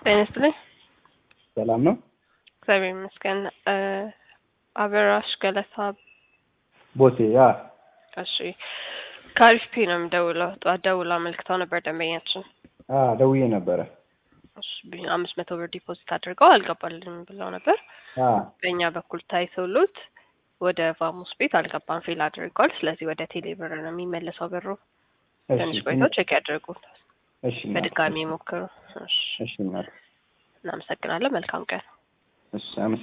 ጤና ይስጥልኝ። ሰላም ነው? እግዚአብሔር ይመስገን። አበራሽ ገለታ ቦቴ ያ እሺ፣ ከአሪፍ ፒ ነው የምደውለው። ጠዋት ደውላ አመልክተው ነበር ደንበኛችን። አ ደውዬ ነበረ። እሺ፣ አምስት መቶ ብር ዲፖዚት አድርገው አልገባልንም ብለው ነበር። አ በእኛ በኩል ታይተውሎት ወደ ቫሙስ ቤት አልገባም፣ ፌል አድርገዋል። ስለዚህ ወደ ቴሌ ብር ነው የሚመለሰው ብሩ። እሺ ትንሽ ቆይተው ቼክ ያድርጉ፣ እሺ እናት፣ በድጋሚ ሞክሩ። እሺ፣ እሺ እናት፣ እናመሰግናለን። መልካም ቀን። እሺ አመሰግናለሁ።